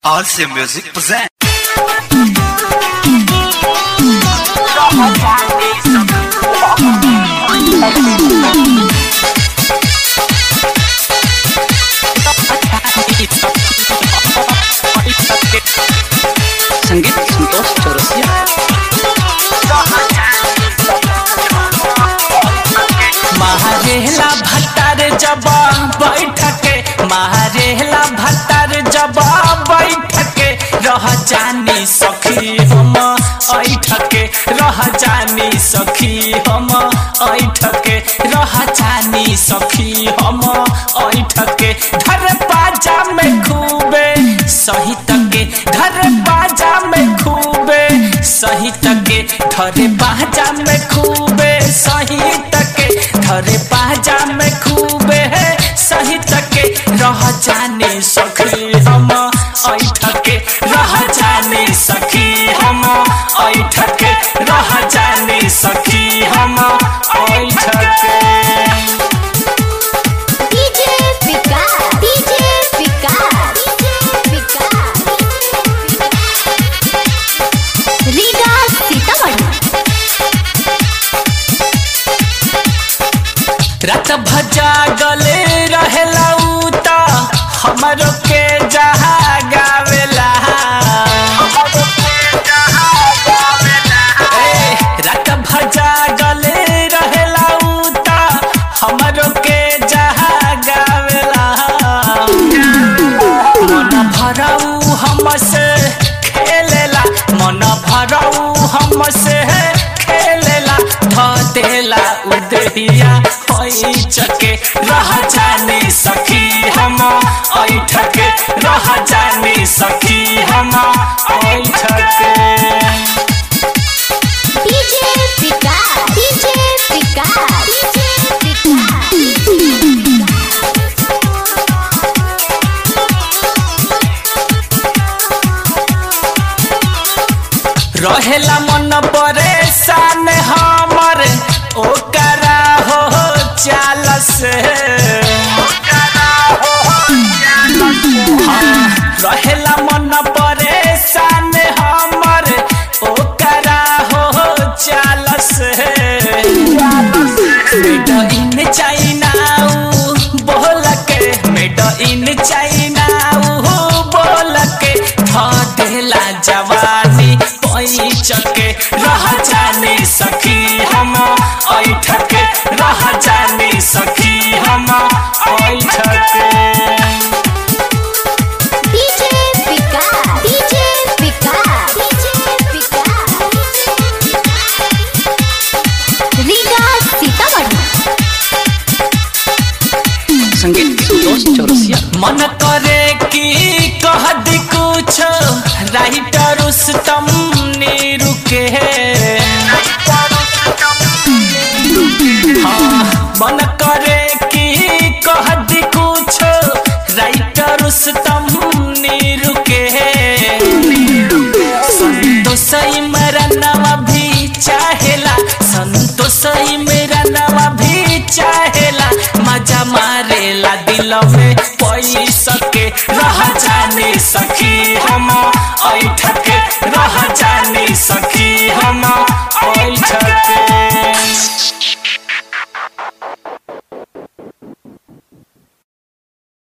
RC Music present. संगीत संतोष चौरसिया महारेला भट्टार जब बैठके महारेला भट्टार जब बैठके रह जानी सखी हम ऐठके रह जानी सखी हम ऐठके रह जानी सखी हम ऐठके धर बाजा में खूबे सही तके धर बाजा में खूबे सही तके धरे बाजा में खूबे सही तके धरे बाजा में खूबे है सही तके रह जाने सखी हम ऐठके रह जाने सखी हम ऐठके रह जाने सखी हम ऐठके DJ Vikas, DJ Vikas, DJ Vikas. Riga Sitamarhi. रात भजा गले रहेला उ त हमरो के जहा गावेला ए, रात भजा गले रहेला उ त हमरो के जहा गावेला मन भरऊ हमसे खेलेला मन भरऊ हमसे खेलेला ध देला उदहिया होई चके रह जाने सखी हम ऐठके रह जाने सखी हम ऐठके DJ Vikas, DJ Vikas, DJ रहेला मन परेशान हमर ओकरा हो चाल से हाँ, रहेला मन परेशान हमर ओकरा हो चाल से मेड इन चाइना बोल के मेड इन चाइना बोल के ध देला जवानी पैचके रह जाने सखी हम ऐठके रह जाने सखी हम ऐठके DJ Vikas, DJ Vikas, DJ Vikas. Riga Sitamarhi. संगीत संतोष चौरसिया मन करे कि कह दी कुछ राइटर उस्तम नीरू के हाँ, मन करे कि कह दी कुछ राइटर उस्तम नीरू के संतोष मेरा नवा भी चाहेला संतोष मेरा नवा भी चाहेला मजा मारेला दिल में पैसा के रह जाने सखी हम ऐठक